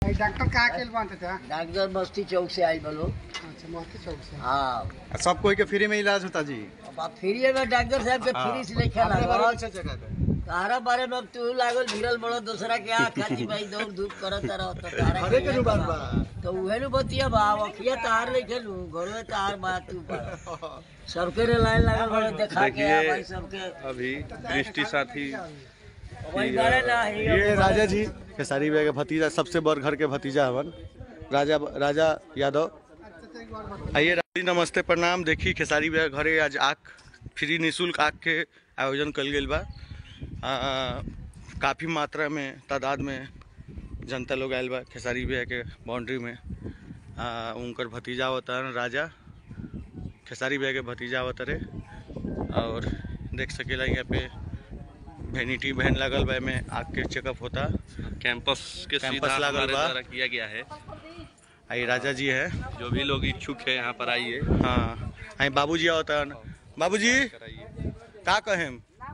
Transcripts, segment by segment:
Doctor कहाँ के बांधते थे डॉक्टर बस्ती चौक से आई बोलो अच्छा मोती चौक से हाँ सब कोई के फ्री में इलाज होता जी अब आप फ्री में डॉक्टर साहब के फ्री से लेके लागल तारा बारे में अब तू लागल भिड़ल बड़ो दूसरा के आ खाती भाई दौड़ धूप करत रहो तो तारा के तो उहे नु बतिया बा अखिया तार लेके लू घरवे तार बा तू पर सबके रे लाइन लागल बड़ो देखा के आ भाई सबके अभी दृष्टि साथी वही बारे ना ही ये राजा जी खेसारी भैया के भतीजा सबसे बड़ घर के भतीजा हवन राजा राजा यादव आइए राजी नमस्ते प्रणाम देखी खेसारी भैया घरे आज आँख फ्री निःशुल्क आँख के आयोजन कल गेल बा आ, काफ़ी मात्रा में तादाद में जनता लोग आयल बा खेसारी भैया के बाउंड्री में आ, उनकर भतीजा होता राजा खेसारी भैया के भतीजा होता रे और देख सकेला यहाँ पे वेनिटी वैन लगल बा में आँख के चेकअप होता कैंपस के कैंपस सीधा लागल हमारे बा। द्वारा किया गया है आई राजा जी है जो भी लोग इच्छुक है यहाँ पर आइए हाँ आई बाबूजी होता बाबूजी कराइए का कहें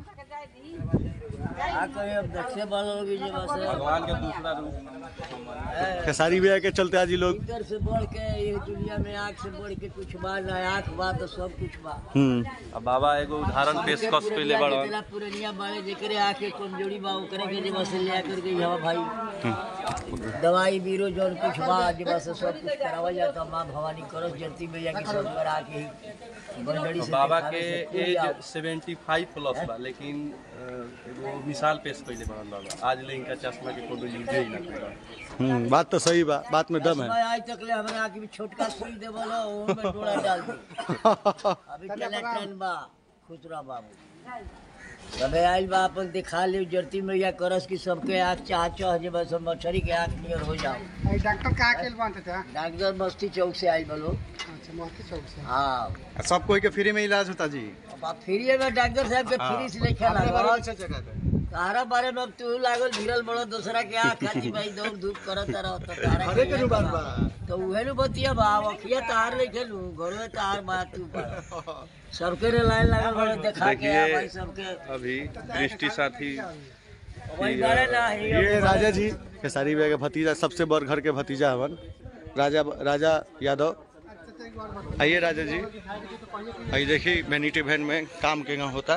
आ कहे अब देखे वाला लोग जे बस भगवान का दूसरा रूप खेसारी भैया के चलते आज ये लोग इधर से बढ़ के ये दुनिया में आँख से बढ़ के कुछ बा ना आँख बा तो सब कुछ बा हम्म अब बाबा एगो उदाहरण पेशकश कैले बड़न जितना पुरनिया बाड़े जेकरे आके कमजोरी बा ओकरे के जेबा से लिया करके यहाँ भाई दवाई बीरो जौन कुछ बा जेबा से सब कुछ करावल जाता माँ भवानी करस जलती मैया की सब द्वारा आके ही बंदड़ी से बाबा देखावे के से एज कोई 75 प्लस बा लेकिन अ, एगो मिसाल पेश कैले बड़न बाबा आज ले इनका चश्मा के कोनो यूजे ही ना करा हम्म बात तो सही बा बात में दम है चश्मा आज तक ले हमरा आके भी छोटका सुई दे बोलो ओह में डोरा डाल दे अभी चला ट्रेन बा खुसरा बाबू सबे आइल बा अपन दिखा ले जरती मैया करस की सबके आँख चाह चाह जे बस मछरी के आँख नियर हो जाओ डॉक्टर कहाँ के बांधते थे डॉक्टर बस्ती चौक से आई बोलो अच्छा मोती चौक से हाँ सब कोई के फ्री में इलाज होता जी अब आप फ्री में डॉक्टर साहब के फ्री से लेके लागल तारा बारे में अब तू लागल भिड़ल बड़ो दूसरा के आ खाती भाई दौड़ धूप करत रहो तो तारा के तो उहे नु बतिया बा अखिया तार लेके लू घरवे तार बा तू पर सबके रे लाइन लागल बड़ो देखा के आ भाई सबके अभी दृष्टि साथी वही बारे ना ही ये राजा जी खेसारी भैया के भतीजा सबसे बड़ घर के भतीजा हवन राजा राजा यादव आइए राजा जी आइए देखिए वेनिटी वैन में काम के यहाँ होता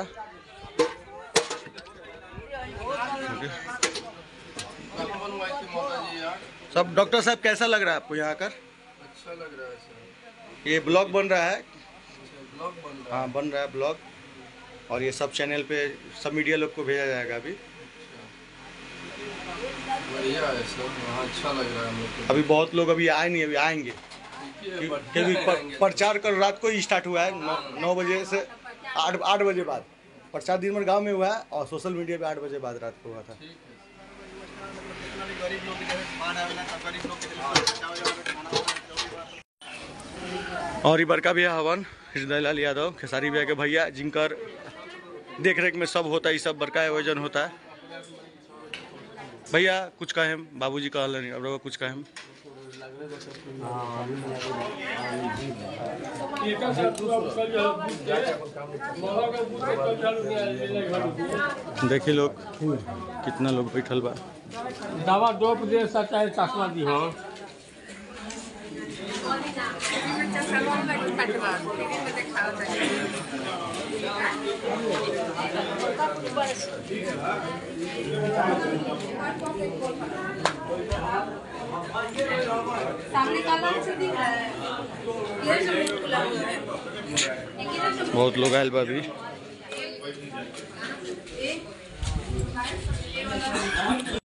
सब डॉक्टर साहब कैसा लग रहा है आपको यहाँ आकर अच्छा लग रहा है सर ये ब्लॉग बन रहा है ब्लॉग बन रहा हाँ बन रहा है ब्लॉग और ये सब चैनल पे सब मीडिया लोग को भेजा जाएगा अभी है बढ़िया है सर वहाँ अच्छा लग रहा है हम लोग को अभी बहुत लोग अभी आए नहीं अभी आएंगे देखिए, बढ़िया क्योंकि पर- रहेंगे। प्रचार कल रात को ही स्टार्ट हुआ है नौ नौ बजे से आठ आठ बजे बाद प्रचार दिन भर गांव में हुआ है और सोशल मीडिया पे आठ बजे बाद रात को हुआ था और ई बड़का भैया हवन हृदय लाल यादव खेसारी भैया के भैया जिनकर देख रेख में सब होता है ये सब बड़का आयोजन होता है भैया कुछ कहें बाबूजी कहल नहीं अब रउआ कुछ कहें देखिए लोग कितना लोग बैठल बा दवा डोप दे सकता है चश्मा दी हो सामने काला से दिख रहा है ये जो मुंह खुला हुआ है एक इधर जो बहुत लोग आयल बा अभी एक ये वाला